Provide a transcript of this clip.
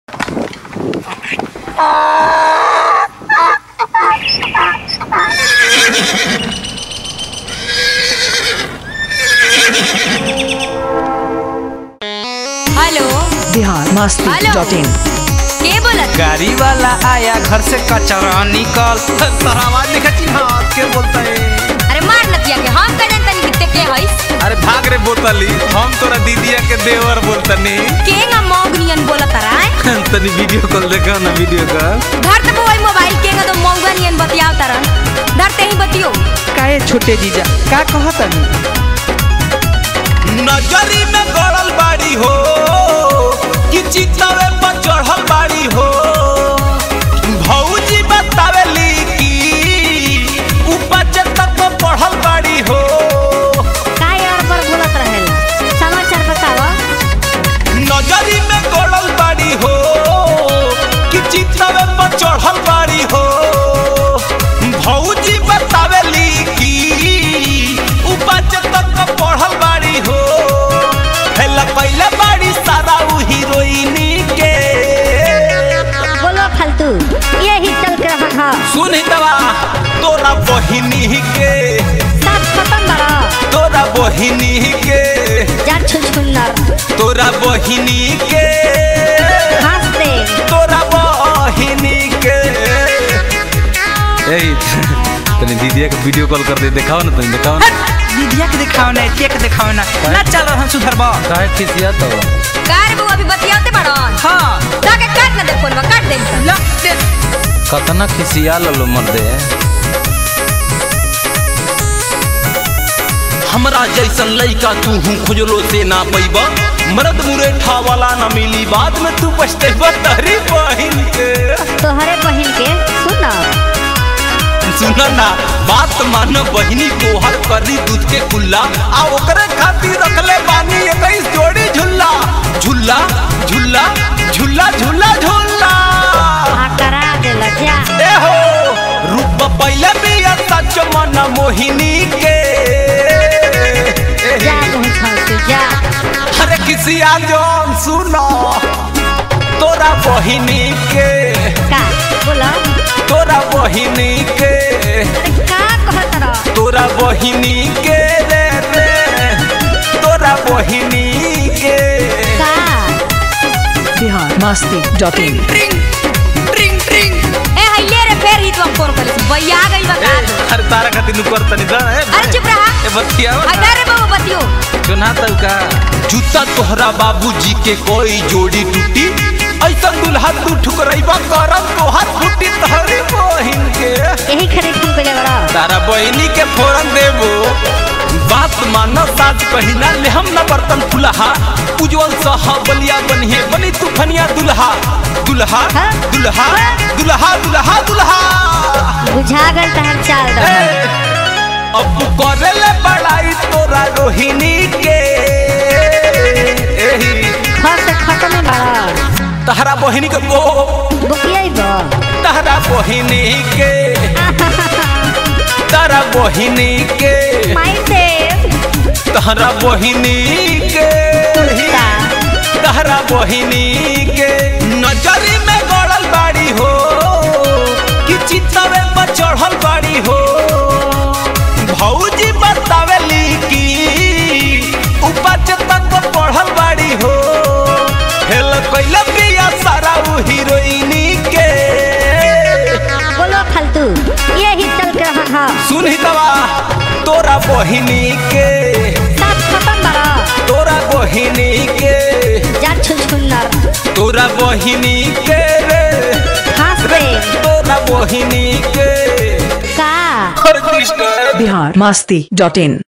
Hello Bihar Masti hello. Dot in के बोलत गाड़ी वाला आया घर से कचरा निकल तोरा आवाज नहीं खची हाथ के बोलता है अरे मार नतिया के हम कह तनी किते के हइस अरे भाग रे बोतली हम तोरा दीदिया के देवर बोलतनी के ना मौगनियन बोलत राय तनी वीडियो कॉल देखो ना वीडियो कॉल धर त मोबाइल मोबाइल के ना तो मौगनियन बतियाव तरन धर ते ही बतियो काहे छोटे जीजा का कहतनी नजरी में गड़ल बाड़ी हो कि चितवे पर चढ़ल बाड़ी हो भौजी बतावेली कि उपज तक पढ़ल बाड़ी हो काय और पर बोलत रहेला समाचार बतावा नजरी में गड़ल बाड़ी हो कि चितवे पर चढ़ल बाड़ी हो भौजी बतावेली कि उपज तक पढ़ल बाड़ी हो हेला पहले बाड़ी सारा उ हीरोइनी के बोलो फालतू ये ही चल के रहा था सुन दवा तोरा बहिनी के सब खत्म बड़ा तोरा बहिनी के जा छुछुन्नर तोरा बहिनी के हंस दे तोरा बहिनी के ए तने दीदिया के वीडियो कॉल कर दे दिखाओ ना तने दिखाओ ना दीदिया के दिखाओ ना केक दिखाओ ना ना चल हम सुधरबा काहे खिसिया तो कार बू अभी बतियाते बड़न हां जाके काट ना दे फोन में काट दे ला दे कतना खिसिया ललो मर्दे हमरा जैसन लइका तू हूँ खोजलो से ना पैबा मर्द मुरेठा वाला ना मिली बाद में तू पछतेबा तहरी बहिन के तोहरे बहिन के सुन सुन ना बात मान बहिनी को हर करी दूध के कुल्ला आ ओकरे खातिर रखले बानी इक्कीस जोड़ी झुल्ला झुल्ला झुल्ला झुल्ला झुल्ला झुल्ला आ करा देला जा ए हो रूप पहले भी सच मन मोहिनी के जा मुँह छासू जा अरे किसी जोन सुनो तोरा बहिनी के का बोला तोरा बहिनी के अरे का कहत रह तोरा बहिनी के रे रे तोरा बहिनी के का बिहार मस्ती डॉट इन ट्रिंग ट्रिंग ट्रिंग ए हइले रे फेर ही तो हम फोन कर भैया आ गई बता दो अरे तारा खातिर नु करतनी दा अरे चुप रहा ए बतिया अरे रे बाबू बतियो सुना तू का जूता तोहरा बाबूजी के कोई जोड़ी टूटी ऐसा दुल्हा तू ठुकरैबा करम तोहार फूटी तहरी बहिन के यही खरीद तुम के बड़ा तारा बहिनी के फोरन देबो बात मानो साज कहिना ले हम न बर्तन फुलहा उज्जवल सह बलिया बनिए बनी तू फनिया दुल्हा दुल्हा हाँ? दुल्हा दुल्हा दुल्हा दुल्हा बुझा गल तहर चाल ए, रहा अब करे ले बड़ाई तोरा रोहिणी के एही घर से खत्म बड़ा तहरा बहिनी के बो बुकिया ही बा तहरा बहिनी के तहरा बहिनी के माई देव तहरा बहिनी के कुत्ता तहरा बहिनी के नजरी में गड़ल बाड़ी हो कि चितवे पर चढ़ल बाड़ी हो भौजी बतावेली कि उपज तक पढ़ल बाड़ी हो हेल कैला पिया सारा उ हीरोइनी के बोलो फालतू ये ही चल के रहा था सुन ही दवा तोरा बहिनी के सब खत्म बड़ा तोरा बहिनी के जा छुछुन्नर तोरा बहिनी के रे हंस दे तोरा बहिनी के का हर कृष्ण बिहार मस्ती डॉट इन